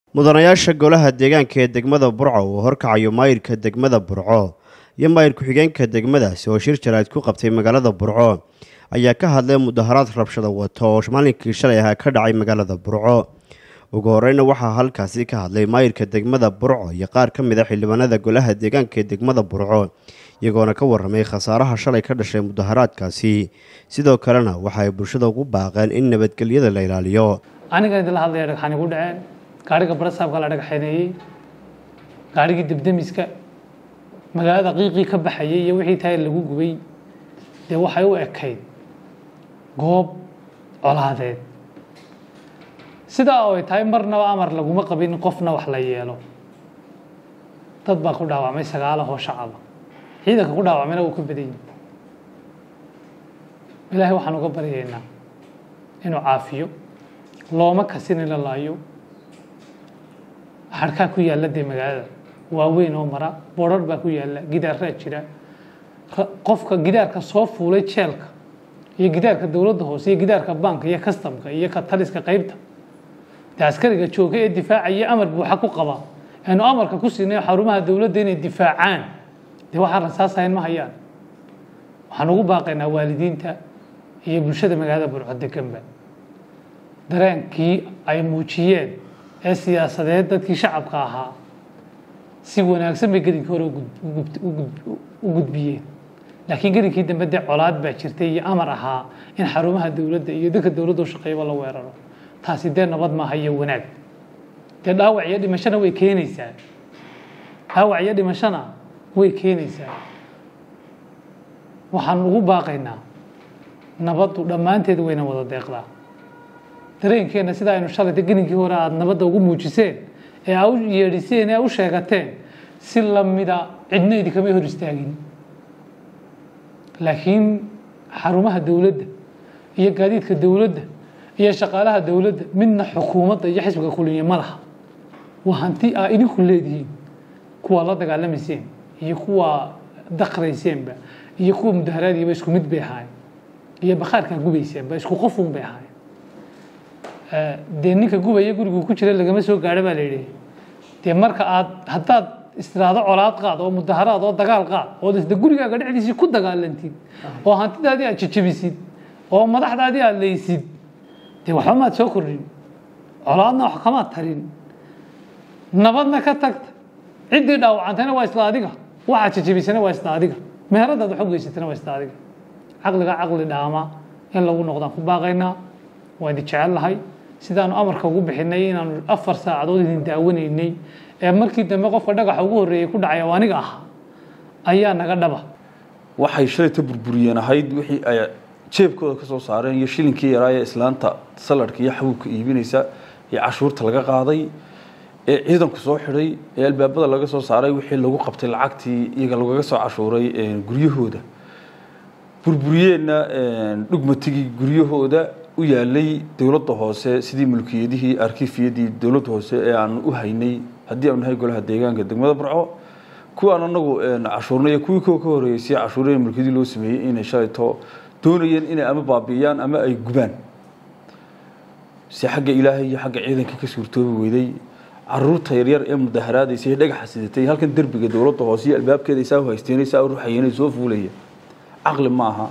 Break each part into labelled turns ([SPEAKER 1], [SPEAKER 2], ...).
[SPEAKER 1] mudanayaasha golaha deegaanka ee degmada burco uu horkacayo maayirka degmada burco iyo maayir ku-xigeenka degmadaasi oo shir jaraad ku qabtay magaalada burco ayaa ka hadlay mudaharaad rabshada wata oo maalinkii shalay ahaa ka dhacay magaalada burco ugu horeyna waxaa halkaasi ka hadlay maayirka degmada burco iyo qaar ka mid a xildhibaanada golaha deegaanka ee degmada burco iyagoona ka waramay khasaaraha shalay ka dhashay mudaharaadkaasi sidoo kalena waxa ay bulshada ugu baaqeen in nabadgelyada la ilaaliyo
[SPEAKER 2] aniga idinla hadlaya dhagxaan igu dhaceen gaariga barasaabka la dhagaxaneeyey gaarigii debdemiska magaalada qiiqii ka baxayay iyo wixii tahay lagu gubay dee waxay u ekayd goob colaadeed sidaa oo ay tahay marnaba amar laguma qabin in qofna wax la yeelo dad baa ku dhaawacmay sagaalahoo shacaba ciidanka ku dhaawacmayna wuu ka badan yihi ilaahay waxaan uga baryaynaa inuu caafiyo looma kasin in la laayo harkaa ku yaalla dee magaalada waaweyn oo mara boodrar baa ku yaalla gidaaraa jira qofka gidaarka soo fuulay jeelka iyo gidaarka dowladda hoose iyo gidaarka banka iyo kastamka iyo ka taliska qeybta dee askariga jooga ee difaacaya amar buuxa ku qaba aanu amarka ku siinay xarumaha dowladda inay difaacaan dee waxaan rasaasahayn ma hayaan waxaan ugu baaqaynaa waalidiinta iyo bulshada magaalada burco deganba dareenkii ay muujiyeen ee siyaasadeed dadkii shacabka ahaa si wanaagsan bay gelinkii hore u gudbiyeen laakiin gelinkii dambe dee colaad baa jirtay iyo amar ahaa in xarumaha dowladda iyo dadka dowladda u shaqeeyaba la weeraro taasi dee nabad maaha iyo wanaag dee dhaawac iyo dhimashona way keenaysaa dhaawac iyo dhimashona way keenaysaa waxaan ugu baaqaynaa nabaddu dhammaanteed wayna wada deeqdaa dareenkeenna sida aynu shalayta gelinkii hore aada nabadda ugu muujiseen ee aa u yeedhiseen ee a u sheegateen si lamida cidna idinkama hor istaagin laakiin xarumaha dowladda iyo gaadiidka dowladda iyo shaqaalaha dowladda midna xukuumadda iyo xisbiga kuliya ma laha waa hanti aa idinku leedihiin kuwaa la dagaalamayseen iyo kuwaa daqrayseenba iyo kuwa mudaharaadiiba isku mid bay ahaayeen iyo bakhaarkaa gubayseenba isku qofuun bay ahaayeen dee ninka gubaya gurigu ku jira lagama soo gaadho baa la yidhi dee marka aad haddaad istiraado colaad qaad oo mudaharaad oo dagaal qaad ood isda gurigaaga dhexdiisii ku dagaalantid oo hantidaadii aad jejebisid oo madaxdaadii aad leysid dee waxba maad soo kordhin colaadna wax kamaad tarin nabadna ka tagta ciddii dhaawacantayna waa isla adiga waxaad jejebisana waa isla adiga meheradaad wax u geysatana waa isla adiga caqliga caqli dhaama in lagu noqdaan ku baaqaynaa waa idin jecel lahay sidaanu amarka ugu bixinay inaanu afar saacadood idin daawanaynay ee markii dambe qofka dhagaxa ugu horreeyey ku dhacay oo aniga ah ayaa naga dhaba
[SPEAKER 3] waxay shalayta burburiyeen ahayd wixii ay jeebkooda ka soo saareen iyo shilinkii yaraa ee islaanta saladhka iyo xabuubka iibinaysa ee cashuurta laga qaaday ee ciidanku soo xidhay ee albaabada laga soo saaray wixii lagu qabtay lacagtii iyaga lagaga soo cashuuray guryahooda burburiyeenna dhugmatigii guryahooda u yaalay dowladda hoose sidii mulkiyadihii arkiifiyadii dowladda hoose ee aan u haynay haddii aanu nahay golaha deegaanka degmada burco kuwaan anagu cashuurnay kuwii ko ka horeeyey si cashuuraya mulkiyadii loo sameeyey inay shalayto doonayeen inay ama baabi'iyaan ama ay gubaan si xagga ilaahay iyo xagga ciidanka ka suurtoobi weyday caruurta yaryar ee mudaharaadaysa ee dhagaxa sidatay halkan derbiga dowladda hoose iyo albaabkeeda isaa haysteen saa ruxayeen soo fuulaya caqli ma aha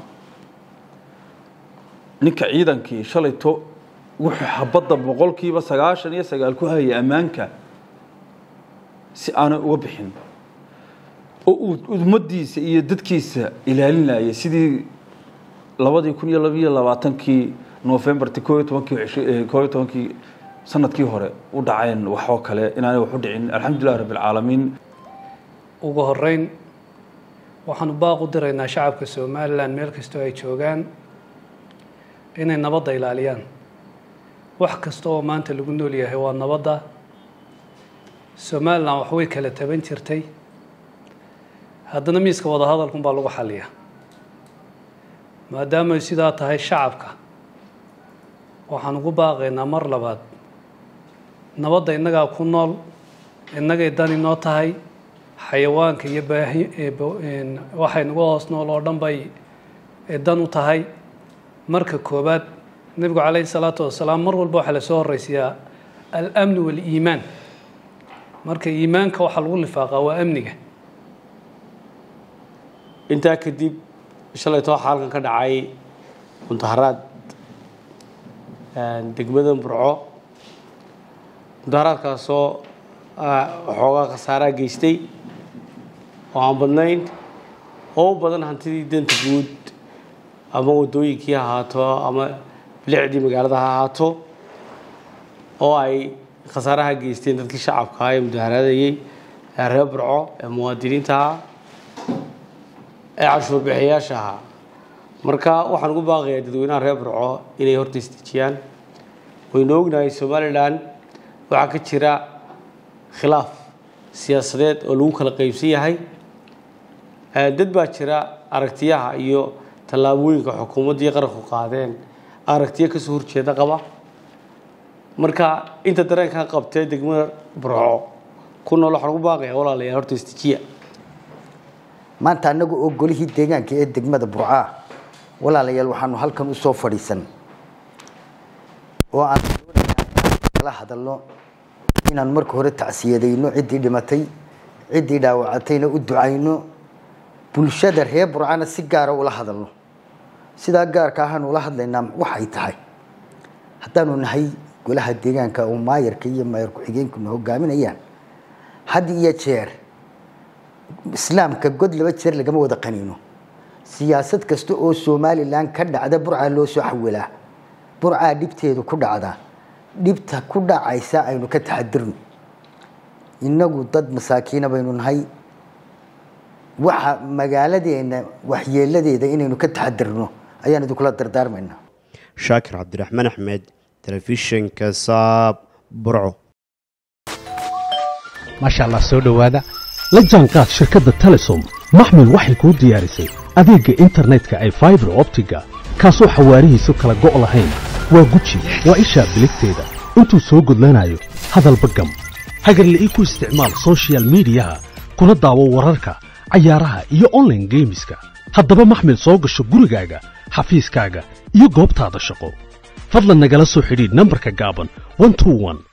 [SPEAKER 3] ninka ciidankii shalayto wuxuu xabadda boqolkiiba sagaashan iyo sagaal ku hayay ammaanka si aanay uga bixin oo uu ummadiisa iyo dadkiisa ilaalinaya sidii labadii kun iyo labiyo labaatankii novembarti koo iyo tobankii koo iyo tobankii sanadkii hore u dhaceen waxoo kale inaanay wax u dhicin alxamdulilah rabbi alcaalamiin
[SPEAKER 4] ugu horeyn waxaanu baaq u diraynaa shacabka somalilan meel kastoo ay joogaan inay nabadda ilaaliyaan wax kasta oo maanta lagu nool yahay waa nabadda somalilan wax way kala taban jirtay haddana miiska wadahadalkun baa lagu xaliya maadaamay sidaa tahay shacabka waxaan ugu baaqaynaa mar labaad nabadda innagaa ku nool innagay dani noo tahay xayawaanka iyo baahi waxay nagu hoos nool oo dhan bay dan u tahay marka koobaad nebigu calayhi salaatu wasalaam mar walba waxaa lasoo horreysiyaa alamnu waaliimaan marka iimaanka waxaa lagu lifaaqaa waa amniga
[SPEAKER 5] intaa kadib shalayto waxaa halkan ka dhacay mudaharaad degmada burco mudaharaadkaasoo waxoogaa khasaaraa geystay oo aan badnayn oo u badan hantidii danta guud ama waddooyinkii ha ahaato ama bilicdii magaalada ha ahaato oo ay khasaaraha geysteen dadkii shacabka ah ee mudaharaadayey ee reer burco ee muwaadiniinta ahaa ee cashuur bixiyaasha ahaa marka waxaan ugu baaqayaa dadweynaha reer burco inay horta isdejiyaan waynu ognahay somalilan waxaa ka jira khilaaf siyaasadeed oo lagu kala qeybsan yahay dad baa jira aragtiyaha iyo tallaabooyinka xukuumaddii qaranku qaadeen aragtiyo kasoo horjeeda qaba marka inta dareenkan qabtee degmada burco ku nool waxaan ugu baaqayaa walaalayaal horta isdejiya
[SPEAKER 6] maanta annaga oo golihii deegaanka ee degmada burcaa walaalayaal waxaanu halkan usoo fadhiisan oo aan la hadalno inaan marka hore tacsiyadayno ciddii dhimatay ciddii dhaawacatayna u ducayno bulshada reer burcana si gaara ula hadalno sidaa gaarka ahaanu ula hadlaynaa waxay tahay haddaanu nahay golaha deegaanka oo maayarka iyo maayar ku-xigeenkuna hogaaminayaan had iyo jeer islaamka god laba jeer lagama wada qaniino siyaasad kasta oo somalilan ka dhacda burcaa loo soo xawilaa burcaa dhibteedu ku dhacda dhibta ku dhacaysa aynu ka taxadirno innagu dad masaakiina baynu nahay waxa magaaladeena waxyeeladeeda inaynu ka taxadirno ayaan idinkula dardaarmaynaa
[SPEAKER 1] shaakir cabdiraxmaan axmed telefishinka saab burco
[SPEAKER 7] maasha allah soo dhowaada la jaanqaad shirkadda telesom maxmil waxay kuu diyaarisay adeegga internetka ay faibar optiga kaasoo xawaarihiisu kala go' lahayn waa guji waa ishaa biligteeda intuu soo gudlanayo hadalba gam hagarla'ii ku isticmaal sochial midiyaha kuna daawo wararka cayaaraha iyo onlaine geemiska haddaba maxmil soo gasho gurigaaga xafiiskaaga iyo goobtaada shaqo fadlan nagala soo xidhiidh nambarka gaaban